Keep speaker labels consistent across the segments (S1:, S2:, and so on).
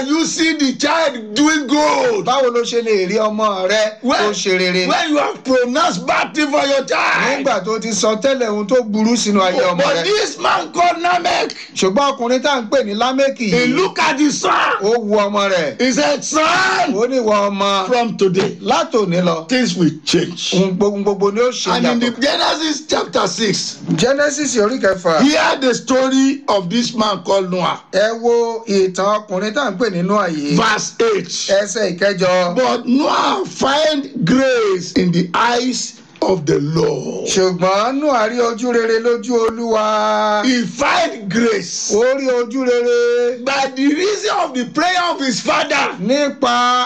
S1: can you see the child doing good?
S2: báwo ló ṣe lè rí ọmọ rẹ tó
S1: When,
S2: ṣe rere
S1: when you have pronounced bad thing for your child.
S2: nígbà tó ti sọ tẹ́lẹ̀ ohun tó burú sínú ayé ọmọ
S1: But
S2: rẹ
S1: this man called Namek,
S2: ṣùgbọ́n ọkùnrin tá à ń pè ní lámẹ́kì
S1: he
S2: yìí
S1: looked at his son.
S2: ó wu ọmọ rẹ̀
S1: He said, Son,
S2: ó ní ìwọ ọmọ
S1: from today,
S2: látòní lọ
S1: things will change.
S2: ohun gbogbo gbogbo ni ó ṣe
S1: And in the
S2: yàtọ̀.
S1: Genesis chapter 6,
S2: genesis orí kẹfà
S1: hear the story of this man called Noah.
S2: ẹ wo ìtàn ọkùnrin tá à ń pè ní Nóà yìí
S1: Verse 8.
S2: ẹsẹ̀ ìkẹjọ
S1: But Noah find grace in the eyes of the Lord.
S2: ṣùgbọ́n Nóà rí ojú rere lójú olúwa
S1: He find grace
S2: ó rí ojú rere
S1: by the reason of the prayer of his father,
S2: nípa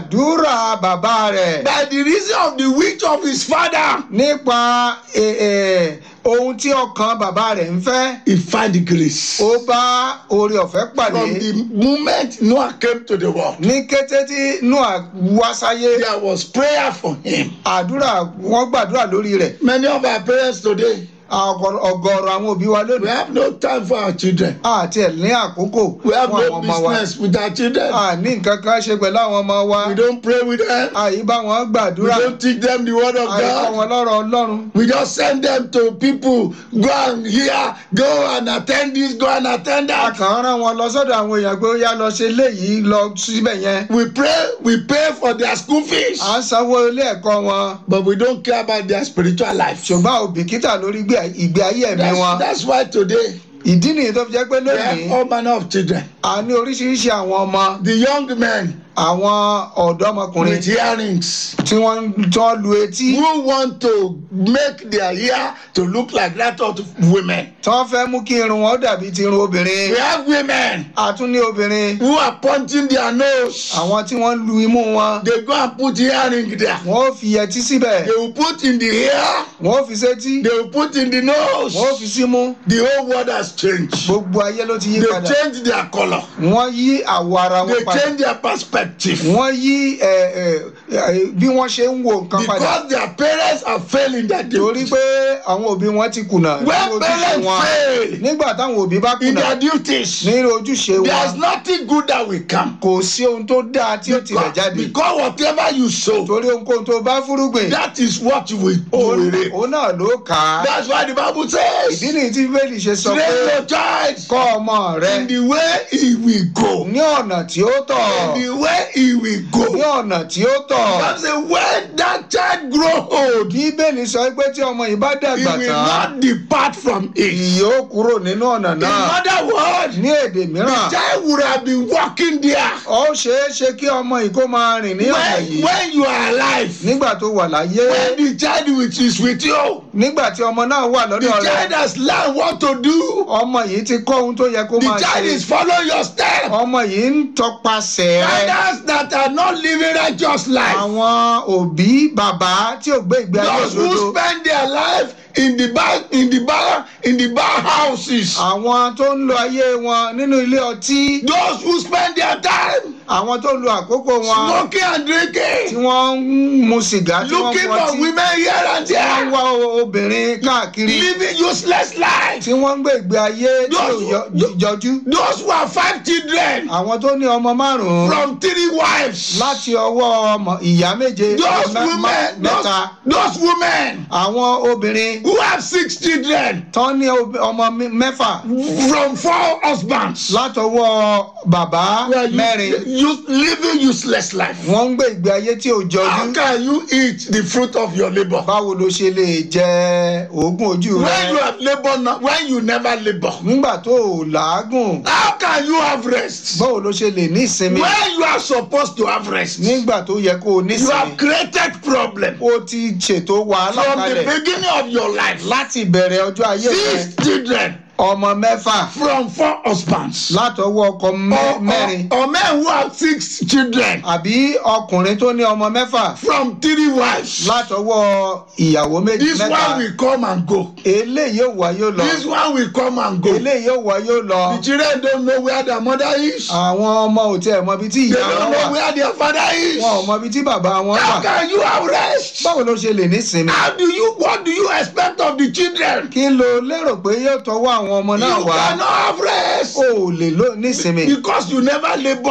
S2: àdúrà bàbá rẹ̀
S1: by the reason of the wish of his father.
S2: nípa ẹ, ẹ, ohun tí ọkàn bàbá rẹ̀ ń fẹ́
S1: He find the grace.
S2: ó bá oore ọ̀fẹ́ pàdé
S1: From the moment Noah came to the world,
S2: ní kété tí Nóà wá sáyé
S1: there was prayer for him.
S2: àdúrà wọ́n gbàdúrà lórí rẹ̀
S1: Many of our parents today,
S2: Ọ̀gọ̀rọ̀ ọ̀gọ̀rọ̀ àwọn òbí wa
S1: we
S2: lónìí
S1: have no time for our children.
S2: àti ẹ̀ ní àkókò
S1: We have
S2: fún àwọn
S1: no
S2: ọmọ wa
S1: business with our children.
S2: a ní nǹkan kan ṣe pẹ̀lú àwọn ọmọ wa
S1: We don't pray with them.
S2: àyí bá wọn
S1: We
S2: gbàdúrà
S1: don't teach them the word of
S2: àyí kọ́
S1: God.
S2: wọn lọ́rọ̀ Ọlọ́run
S1: We just send them to people. Go and hear. Go and attend this. Go and attend
S2: a
S1: that.
S2: kàn ń rán wọn lọ sọ́dọ̀ àwọn èèyàn pé ó yá lọ ṣe léyìí lọ síbẹ̀ yẹn
S1: We pray. We pay for their school fees.
S2: à ń sanwó ilé ẹ̀kọ́ wọn
S1: But we don't care about their spiritual life.
S2: ṣùgbọ́n a ò bìkítà lórí ìgbé- ìgbé ayé ẹ̀mí
S1: That's,
S2: wọn
S1: that's why today
S2: ìdí nìyí tó fi jẹ́ pé
S1: we have
S2: lónìí
S1: all manner of children.
S2: a ní oríṣiríṣi àwọn ọmọ
S1: The young men
S2: àwọn ọ̀dọ́mọkùnrin
S1: with earrings
S2: tí wọ́n ń tán lu etí
S1: who want to make their hair to look like that of women.
S2: tí wọ́n fẹ́ mú kí irun wọn dàbí ti irun obìnrin
S1: We have women
S2: a tún ní obìnrin
S1: who are punching their nose.
S2: àwọn tí wọ́n lu imú wọn
S1: They go and put earring there.
S2: wọ́n ó fi ẹtí síbẹ̀
S1: They will put in the hair.
S2: wọ́n ó fi sétí
S1: They will put in the nose.
S2: wọ́n ó fi símú
S1: The whole world has changed.
S2: gbogbo ayé ló ti yí
S1: They
S2: padà
S1: change their color.
S2: wọ́n yí àwọ̀ ara
S1: They
S2: wọn padà
S1: change their perspective.
S2: wọ́n yí ẹ, ẹ, ẹ, bí wọ́n ṣe ń wo nǹkan padà
S1: Because their parents are failing that
S2: torí
S1: duty.
S2: pé àwọn òbí wọn ti kùnà nínú
S1: When
S2: ojúṣe
S1: parents
S2: wọn
S1: fail
S2: nígbà táwọn òbí bá
S1: in
S2: kùnà
S1: their duties,
S2: nínú ojúṣe
S1: there's
S2: wọn
S1: nothing good that will come.
S2: kò sí ohun tó dáa tí ó tilẹ̀
S1: Because,
S2: jáde
S1: because whatever you sow,
S2: torí ohunkóhun tó bá fúrúgbìn
S1: that is what you will, you
S2: òun
S1: will reap.
S2: òun náà ló kà á
S1: That's why the Bible
S2: ìdí
S1: says,
S2: nìyí tí bíbélì ṣe sọ pé
S1: train your child
S2: kọ́ ọmọ rẹ
S1: in the way he will go.
S2: ní ọ̀nà tí ó tọ́
S1: In the way he will
S2: ní
S1: go.
S2: ọ̀nà tí ó tọ́
S1: God say when that child grow old,
S2: bíbélì sọ pé tí ọmọ yìí bá
S1: he
S2: dàgbà
S1: will
S2: tán
S1: not depart from it.
S2: yóò kúrò nínú ọ̀nà
S1: In
S2: náà
S1: other words,
S2: ní èdè
S1: the
S2: mìíràn
S1: child would have been walking there
S2: ó ṣeé ṣe kí ọmọ yìí kó máa rìn ní ọ̀nà
S1: when,
S2: yìí
S1: when you are alive.
S2: nígbà tó wà láyé
S1: When the child which is with you,
S2: nígbà tí ọmọ náà wà
S1: the
S2: lọ́dọ̀ rẹ
S1: child has learned what to do.
S2: ọmọ yìí ti kọ́ ohun tó yẹ kó
S1: The
S2: máa
S1: child
S2: ṣe
S1: is following your step.
S2: ọmọ yìí ń tọpasẹ̀ rẹ
S1: Fathers that are not living righteous life,
S2: àwọn òbí bàbá tí ò gbé ìgbé ayé
S1: those who
S2: òdodo
S1: spend their life in the bar, in the bar, in the bar houses,
S2: àwọn tó ń lo ayé wọn nínú ilé ọtí
S1: those who spend their time
S2: àwọn tó lo àkókò wọn
S1: smoking and
S2: tí
S1: drinking,
S2: wọ́n ń mu sìgá tí wọ́n
S1: looking
S2: ń
S1: for
S2: mọtí
S1: women here and
S2: tí wọ́n ń
S1: there,
S2: wá obìnrin káàkiri
S1: living useless life.
S2: tí wọ́n ń gbé ìgbé ayé tí ò yọ- jọjú
S1: Those who have five children
S2: àwọn tó ní ọmọ márùn-ún
S1: from three wives,
S2: láti ọwọ́ ọmọ ìyá méje
S1: those
S2: mẹ-
S1: women,
S2: mẹ́ta
S1: those, those women
S2: àwọn obìnrin
S1: who have six children
S2: tán ní ob- ọmọ mi- mẹ́fà
S1: from four husbands.
S2: látọwọ́ bàbá
S1: Well, you,
S2: mẹ́rin
S1: you living useless life.
S2: wọ́n ń gbé ìgbé ayé tí ò
S1: How
S2: jọjú
S1: can you eat the fruit of your labor?
S2: báwo ló ṣe lè jẹ oògùn ojú
S1: When
S2: rẹ
S1: you have labor, now, when you never labor,
S2: nígbà tó o làágùn
S1: how can you have rest?
S2: báwo ló ṣe lè ní ìsinmi
S1: When you are supposed to have rest, you
S2: nígbà tó yẹ kó o ní
S1: have
S2: ìsinmi
S1: created problem
S2: o ti ṣètò wàhálà
S1: from the
S2: kalẹ̀
S1: beginning of your life.
S2: láti ìbẹ̀rẹ̀ ọjọ́ ayé rẹ
S1: Six children
S2: ọmọ mẹ́fà
S1: from four husbands.
S2: látọwọ́ ọkọ mẹ́-
S1: Or,
S2: mẹ́rin
S1: or, or men who have six children
S2: àbí ọkùnrin tó ní ọmọ mẹ́fà
S1: from three wives.
S2: látọwọ́ ìyàwó méjì
S1: This
S2: mẹ́ta
S1: one will come and go.
S2: eléyìí ò wá yóò lọ
S1: This one will come and go.
S2: eléyìí ò wá yóò lọ
S1: The children don't know where their mother is.
S2: àwọn ọmọ ò tiẹ̀ mọ ibi tí
S1: They
S2: ìyá wọn
S1: don't
S2: wà
S1: know where their father is.
S2: wọn ò mọ ibi tí bàbá wọn
S1: How
S2: wà
S1: can you have rest?
S2: báwo ló ṣe lè nísinmi
S1: How do you, what do you expect of the children?
S2: kí ló lérò pé yóò tọwọ́ àwọn ọmọ náà
S1: You
S2: wá
S1: cannot have rest
S2: o ò lè lò nísinmi
S1: because you never labor